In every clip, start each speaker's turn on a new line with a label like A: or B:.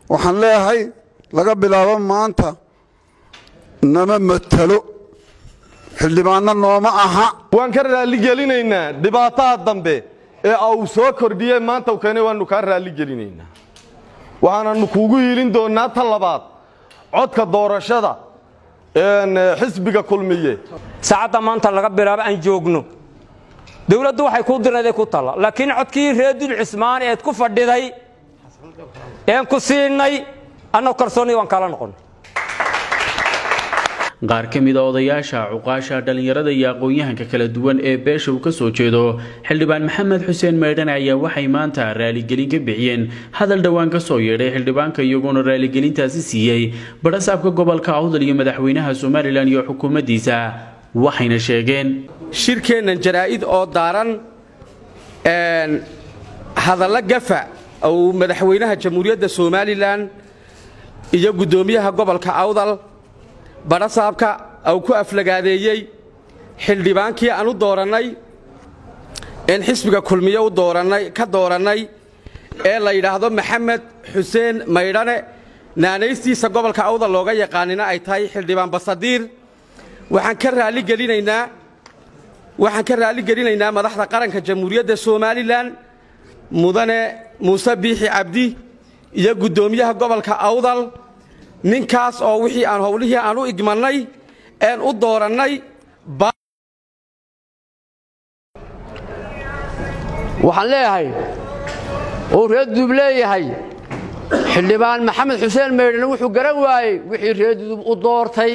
A: waxaan leeyahay laga bilaabo maanta nama matalo xildhibaanno nooma aha
B: waan ka raalligelinaynaa dhibaataha dambe ee uu soo kordhiyey maanta u keenay waannu kaa raalligelinaynaa waxaananu kuugu hiilin doonnaa ta labaad codka doorashada xisbiga kulmiye
C: saacadda maanta laga bilaabo aan joogno dawladdu waxay kuu dirayday ku talla laakiin codkii reer dul cismaan eed ku fadhiday een ku siinay annagoo kalsoonnii waan kala noqonnay
D: qaar ka mid a odayaasha cuqaasha dhallinyarada iyo aqoon-yahanka kala duwan ee beesha uu ka soo jeedo xildhibaan maxamed xuseen meydhane ayaa waxay maanta raaligelin ka bixiyeen hadal dhowaan ka soo yeedhay xildhibaanka iyagoona raaligelintaasi siiyey badhasaabka gobolka awdal iyo madaxweynaha somalilan iyo xukuumaddiisa waxayna sheegeen
E: shirkeennan jaraa'id oo daaran hadalla gafa uu madaxweynaha jamhuuriyadda somalilan iyo guddoomiyaha gobolka awdal badhasaabka uu ku aflagaadeeyey xildhibaankii aan u doorannay een xisbiga kulmiye u doorannay ka doorannay ee la yidhaahdo maxamed xuseen maydhane naanaystiisa gobolka awdal looga yaqaanina ay tahay xildhibaan basadiir waxaan ka raalligelinaynaa waxaan ka raalligelinaynaa madaxda qaranka jamhuuriyadda somalilan mudane muuse biixi cabdi iyo guddoomiyaha gobolka awdal ninkaas oo wixii aan howlihii aan u igmannay een u doorannay
F: waxaan leeyahay uu reerdudub leeyahay xildhibaan maxamed xuseen maydhane wuxuu garan waayey wixii reerdudub u doortay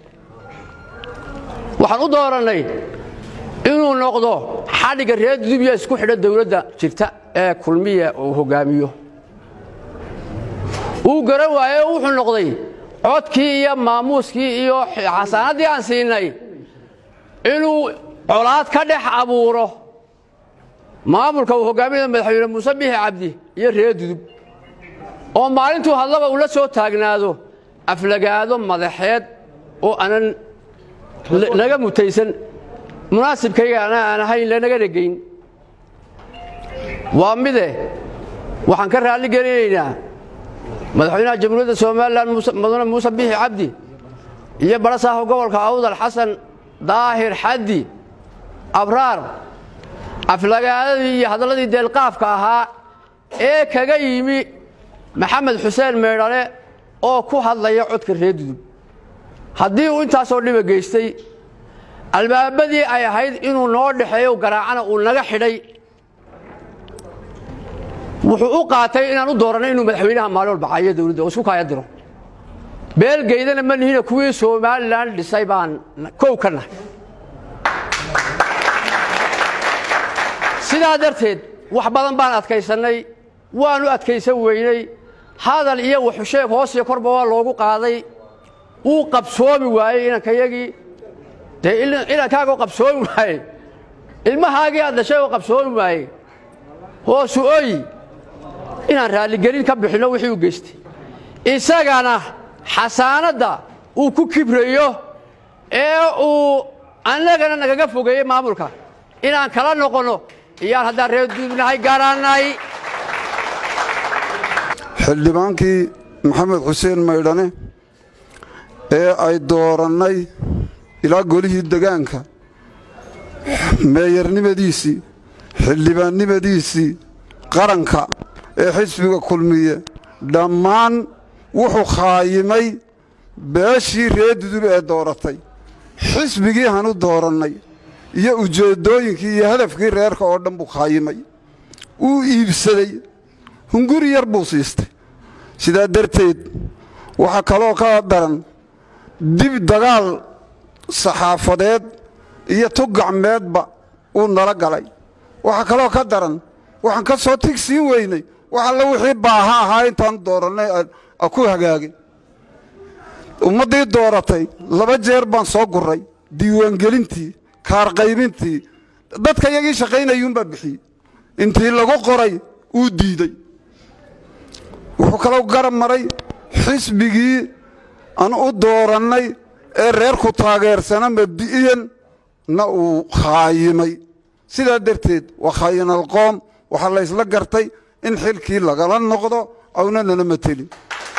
F: waxaan u doorannay inuu noqdo xadhigga reerdudub iyo isku xidha dawladda jirta ee kulmiya uu hoggaamiyo wuu garan waaye oo wuxuu noqday codkii iyo maamuuskii iyo xasaanaddii aan siinay inuu colaad ka dhex abuuro maamulka uu hogaaminaya madaxweyne muuse bixi cabdi iyo reer dudub oo maalintuu hadlaba uu la soo taagnaado aflagaado madaxeed oo aanan naga mutaysan munaasibkayga aan ahayn lanaga dhegayn waa mide waxaan ka raalli gelinaynaa madaxweynaha jamhuuriyadda somalilan mudane muuse bixi cabdi iyo badhasaafka gobolka awdal xasan daahir xaddi abraar aflagaadadii iyo hadalladii deelqaafka ahaa ee kaga yimi maxamed xuseen meydhale oo ku hadlaya codka reer dudub haddii uu intaasoo dhiba geystay albaabadii ay ahayd inuu noo dhexeeyo garaacana uu naga xidhay wuxuu u qaatay inaan u dooranay inuu madaxweynaha maalin walba caayo dawladda oo isku kaaya diro beelgeydana ma nihina kuwii somalilan dhisay baan kow ka nahay sidaa darteed wax badan baan adkaysannay waanu adkaysan weynay hadal iyo waxusheeg hoos iyo korba waa loogu qaaday wuu qabsoomi waayey inankayagii dee inankaaga qabsoomi waaye ilmahaagii aad dhashay oo qabsoomi waaye hoosu oyi inaan raalligelin ka bixinno wixii u geystay isagana xasaanadda uu ku kibrayo ee uu annagana nagaga fogeeyey maamulka inaan kala noqonno iyaan haddaan reer duubnahay garanay
A: xildhibaankii maxamed xuseen maydhane ee ay doorannay ilaa golihii degaanka meeyarnimadiisii xildhibaannimadiisii qaranka ee xisbiga kulmiye dhammaan wuxuu khaayimay beeshii reer dudub ee dooratay xisbigii hanu doorannay iyo ujeeddooyinkii iyo hadafkii reerka oo dhan buu khaayimay wuu iibsaday hunguri yar buu siistay sidaa darteed waxaa kaloo ka daran dib dagaal saxaafadeed iyo tug gacmeedba uu nala galay waxaa kaloo ka daran waxaan ka soo tig siin weynay wax alle wixii baaha ahaa intaan doorannay ku hagaagay ummaddii dooratay laba jeer baan soo gurray diiwaangelintii kaarqaybintii dadka iyagii shaqaynayuunbaa bixiyey intii lagu qoray uu diidey wuxuu kaloo garab maray xisbigii aan u doorannay ee reerku taageersana mabdi'iyan na uu khaayimay sidaa darteed waa khaayinalqoom waxaa la ysla gartay in xilkii lagala noqdo awna nana matelin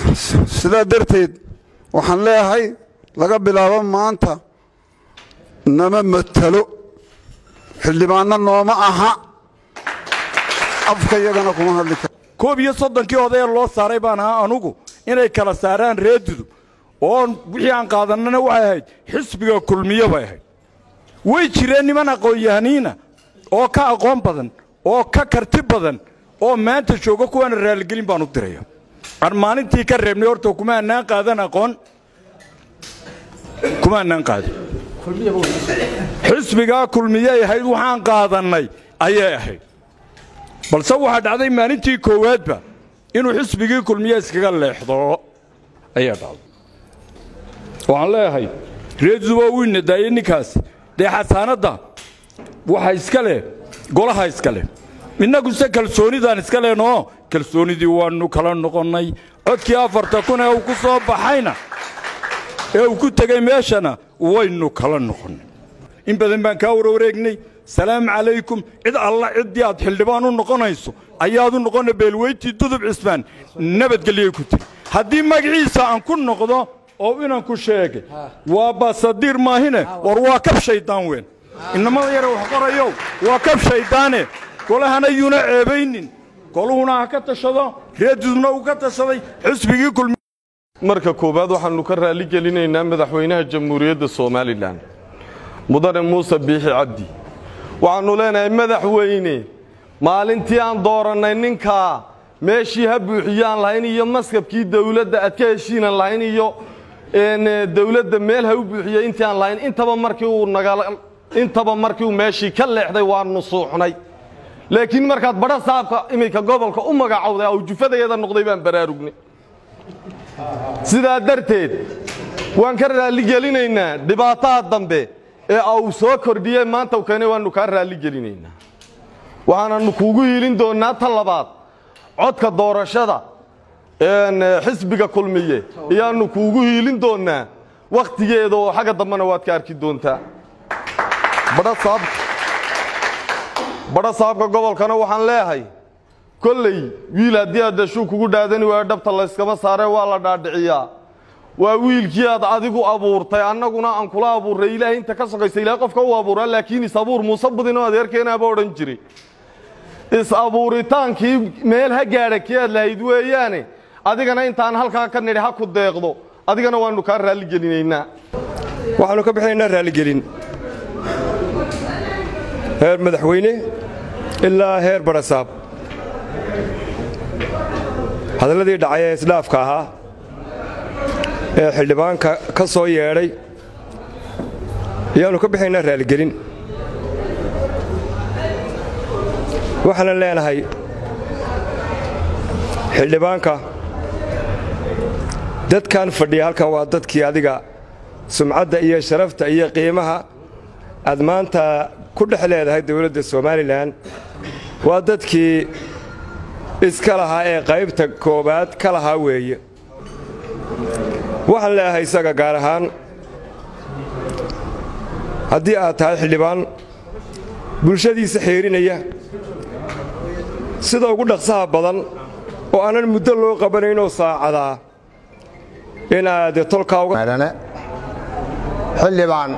A: sidaa darteed waxaan leeyahay laga bilaabo maanta nama matalo xildhibaanno nooma aha afka iyagana kuma hadli karo
G: koob iyo soddonkii odayee loo saaray baan ahaa anugu inay kala saaraan reedudub oo wixii aan qaadannana waxay ahayd xisbiga kulmiyo bay ahayd way jireen niman aqoon-yahaniina oo ka aqoon badan oo ka karti badan oo maanta jooga kuwaana raaligelin baan u diraya aan maalintii ka reebnay horta kuma annaan qaadan aqoon kuma annaan qaadan xisbigaa kulmiyay ahayd waxaan qaadannay ayay ahayd balse waxaa dhacday maalintii koowaadba inuu xisbigii kulmiye iskaga leexdo ayaa dhacday waxaan leeyahay reeduba uu inadaayey ninkaas dee xasaanadda waxa iska leh golaha iska leh innaguse kalsoonidaan iska lehnoo kalsoonidii waannu kala noqonnay codkii afarta kun ee uu ku soo baxayna ee uu ku tegey meeshana waynu kala noqonnay in badan baan kaa warwareegnay salaamu calaykum cid alla ciddii aad xildhibaan u noqonayso ayaad u noqonna beelweyntii dudub cismaan nabadgelyay ku tiri haddii magaciisa aan ku noqdo oo inanku sheegay waa basadiir maahine war waa kab shayddaan weyn inamada yare wax qorayow waa kab shayddaane golahana yuuna ceebaynin goluhuna ha ka tashado reedudubna uu ka tashaday xisbigii kulmi
B: marka koowaad waxaannu ka raalli gelinaynaa madaxweynaha jamhuuriyadda somalilan mudane muuse biixi cabdi waxaannu leenahay madaxweyne maalintii aan doorannay ninkaa meeshii ha buuxiyaan lahayn iyo maskabkii dawladda aad ka heshiinan lahayn iyo dawladda meel ha u buuxiyey intii aan lahayn intaba markii uu nagala intaba markii uu meeshii ka leexday waannu suuxnay laakiin markaad badha saabka iminka gobolka u magacowday awjufadayada noqday baan baraarugnay sidaa darteed waan ka raalligelinaynaa dhibaataha dambe ee au soo kordhiyey maanta u keenay waannu kaa raalligelinaynaa waxaananu kuugu hiilin doonnaa ta labaad codka doorashada xisbiga kulmiye ayaannu kuugu hiilin doonnaa wakhtigeeda oo xagga dambena waad ka arki doontaa badha saabka gobolkana waxaan leeyahay kolley wiil haddii aad dashuu kugu dhaadani waayo dhabta layskama saaree waa la dhaadhiciyaa waa wiilkii aad adigu abuurtay annaguna aan kula abuurray ilaahay inta ka sokaysa ilahay qofka u abuuraa laakiin is-abuur muuse budinoo adeerkeenaaba odhan jiray is-abuuritaankii meel ha gaadha kii aad lahayd weeyaane adigana intaan halkaa ka nidhi ha ku deeqdo adigana waannu kaa raalligelinaynaa
H: waxaannu ka bixinaynaa raalligelin heer madaxweyne ilaa heer barasaab hadalladii dhacay ee isdhaafka ahaa ee xildhibaanka ka soo yeedhay ayaannu ka bixinaynaa raalligelin waxaanan leenahay xildhibaanka dadkan fadhiya halkan waa dadkii adiga sumcadda iyo sharafta iyo qiimaha aad maanta ku dhex leedahay dawladda somalilan waa dadkii iska lahaa ee qaybta koowaad ka lahaa weeye waxaan leeyahay isaga gaar ahaan haddii aad tahay xildhibaan bulshadiisa xeerinaya sida ugu dhaqsaha badan oo aanan muddo loo qabanaynoo saacadaa inaad tolkaa uga
I: xildhibaan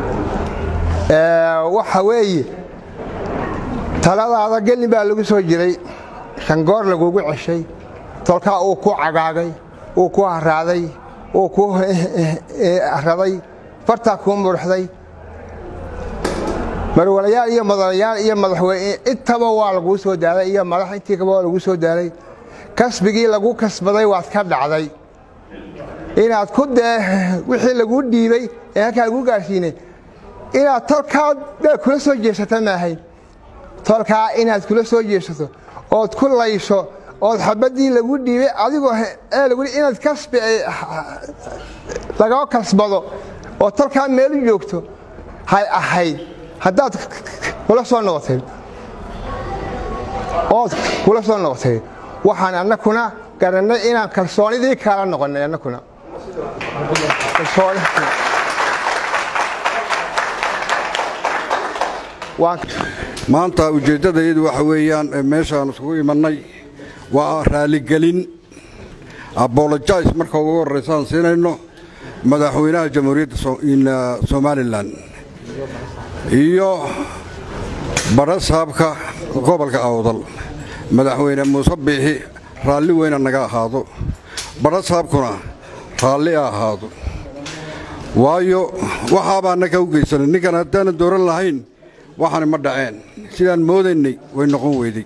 I: waxa weeye taladaada gelin baa lagu soo jiray shangoor lagugu ceshay tolkaa uu ku cagaagay uu ku haraaday uu ku raday fartaa kuu muruxday marwalayaal iyo madalayaal iyo madaxweyne intaba waa laguu soo daalay iyo madax intii kaba waa laguu soo daalay kasbigii lagu kasbaday waad ka dhacday inaad ku dee wixii laguu dhiibay ee halkaa laguu gaadhsiinay inaad tolkaa baa kula soo jeesata maahayn tolkaa inaad kula soo jeesato ood ku laysho ood xabaddii lagu dhiibay adigoo ee lagu inaad kasbi lagaa kasbado oo tolkaa meelu joogto hay ahayd haddaad kula soo noqotay ood kula soo noqotay waxaan annakuna garannay inaan kalsoonidii kala noqonnay annakuna
A: maanta ujeeddadayadu waxa weeyaan meeshaan isugu imannay waa raaligelin abolojais marka ugu horraysa aan siinayno madaxweynaha jamhuuriyadda somalilan iyo badhasaabka gobolka awdal madaxweyne muuse biixi raalli weyna naga ahaado badhasaabkuna raalli a ahaado waayo waxaabaa naga u geysanay ninkan haddaanan dooran lahayn waxaani ma dhaceen sidaan moodaynay way noqon weyday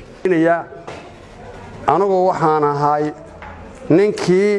F: anugu waxaan ahay ninkii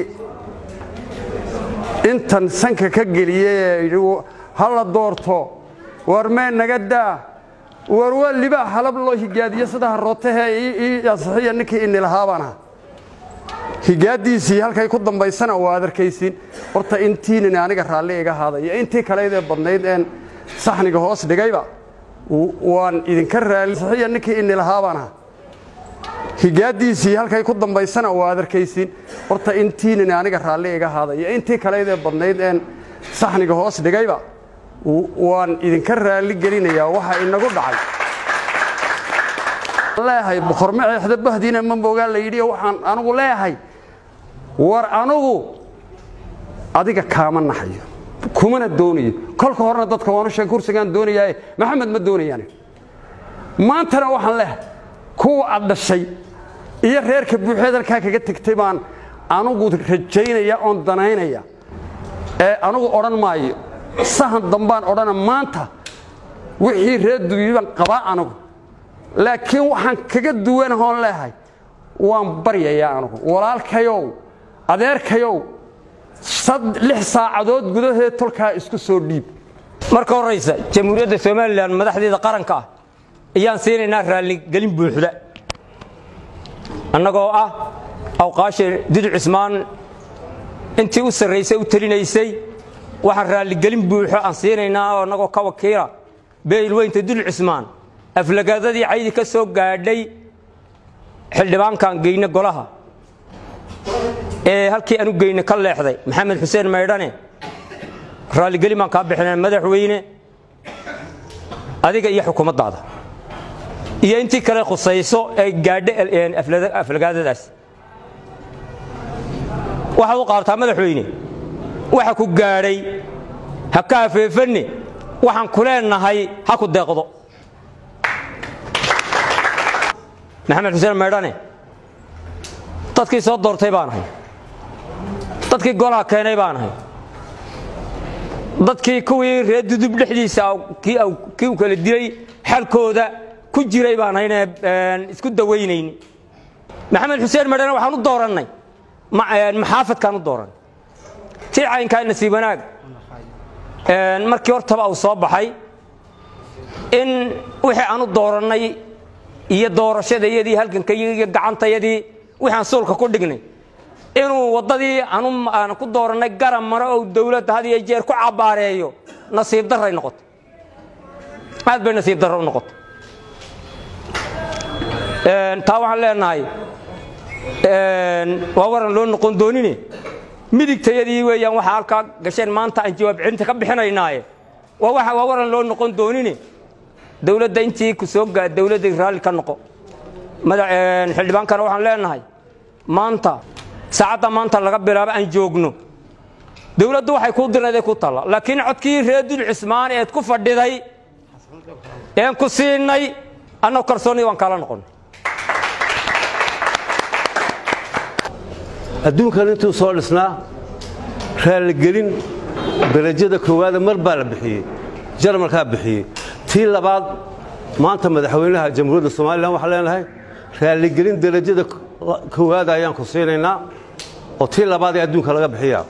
F: intan sanka ka geliyey ee yidhi ha la doorto war mee naga daa war waa libaa halab loo higaadiyo sida harootahe ii ansixiya ninkii inilahaa baan aha higaaddiisii halkay ku dambaysana waad arkaysiin horta intiinini aniga raalli iga haadaya intii kaleydee badnayd een saxniga hoos dhigayba waan idinka raalli ansixiya ninkii inilahaa baan aha higaaddiisii halkay ku dambaysana waad arkaysiin horta intiinini aniga raalli iga haadaya intii kaleydee badnayd een saxniga hoos dhigayba waan idinka raalli gelinayaa waxa inagu dhacay leeyahay boqorma ceexda bahdiina ma moogaa la yidhi waxaan anugu leeyahay war anugu adiga kaama naxayo kumana doonayo kolka horena dadka waanu sheeg kursigaan doonayaaye maxamed ma doonayaan maantana waxaan leeyahay kuwa aad dhashay iyo reerka buuxeed halkaa kaga tegtay baan anugu rajaynaya oon danaynaya ee anugu odhan maayo sahan dambaan odhana maanta wixii reer dubiibaan qabaa anugu laakiin waxaan kaga duwanahoon leehay waan baryayaa anugu walaalkayow adeerkayow lix saacadood gudaheed tolkaa isku soo dhiib
C: marka horraysa jamhuuriyadda somalilan madaxdeeda qaranka ah ayaan siinaynaa raalligelin buuxda annagoo ah awqaasha did cismaan intii u sarraysay u telinaysay waxaan raalligelin buuxo aan siinaynaa oo annagoo ka wakiila beelweynta dul cismaan aflagaadadii caydi ka soo gaadhay xildhibaankaan geyne golaha ee halkii aan u geyne ka leexday maxamed xuseen maydhane raalligelin baan kaa bixinaa madaxweyne adiga iyo xukuumaddaada iyo intii kale khusayso ee gaadha aflagaadadaas waxaad u qaabtaa madaxweyne waxa ku gaadhay ha ka hafeefanne waxaan ku leenahay ha ku deeqdo maxamed xuseen maydhane dadkii soo doortay baan ahay dadkii golaha keenay baan ahay dadkii kuwii reer dudub dhexdiisa kii u kala dilay xalkooda ku jiray baan ahaynee isku dawaynayn maxamed xuseen maydhane waxaan u doorannay maxaafadkaan u doorannay tii caynkaa nasiib wanaag markii hortaba uu soo baxay in wixii aan u doorannay iyo doorashadayadii halgankayagii iyo gacantayadii wixaan suulka ku dhignay inuu waddadii aan ku doorannay garab maro ou dawladda had iyo jeer ku cabbaareeyo nasiib darray noqotay aad bay nasiib darro u noqotay taa waxaan leenahay waa waran loo noqon doonine midigtayadii weeyaan waxaa halkaa gasheen maanta aan jawaab celinta ka bixinaynaaye waa waran loo noqon doonine dawladda intii ku soo gaa dawladda raalli ka noqo xildhibaankana waxaan leenahay maanta saacadda maanta laga bilaabo aan joogno dawladdu waxay kuu dirnaday ku talla laakiin codkii reer dul cismaan eed ku fadhiday een ku siinay annagoo kalsoonnii waan kaala noqonnay
J: adduunkan intuu soo dhisnaa raalligelin darajada koowaada mar baa la bixiyey jarmalkaa bixiyey tii labaad maanta madaxweynaha jamhuuriyadda somalilan waxaan leenahay raalligelin darajada koowaada ayaan ku siinaynaa oo tii labaad ee adduunka laga bixiyaa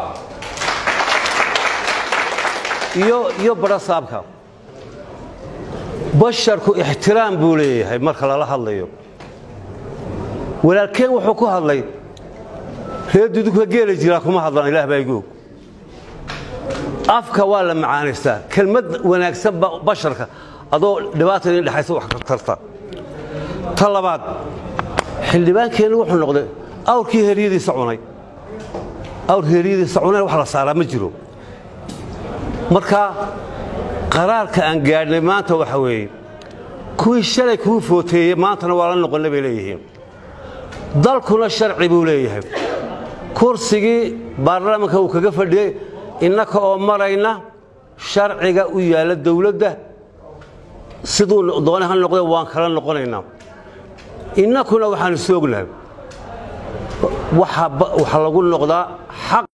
J: iyo badhasaabka basharku ixtiraam buu leeyahay marka lala hadlayo walaalkeen wuxuu ku hadlay reer dudugka geela jiraa kuma hadlaan ilaah baa igu og afka waa la macaanaystaa kelmad wanaagsan basharka adoo dhibaata idin dhexaysa wax ka tarta ta labaad xildhibaankeennu wuxuu noqday awrkii heryadiisa cunay awr heryadiisa cunay wax la saaraa ma jiro marka qaraarka aan gaadhnay maanta waxa weeye kuwii shalay kuu footeeyey maantana waa la noqonna bay leeyihiin dalkuna sharci buu leeyahay kursigii baarlamaanka uu kaga fadhiyey innaka oo marayna sharciga u yaalla dawladda siduu doone ha noqde waan kala noqonaynaa innakuna waxaanu soognahay waxa lagu noqdaa xaq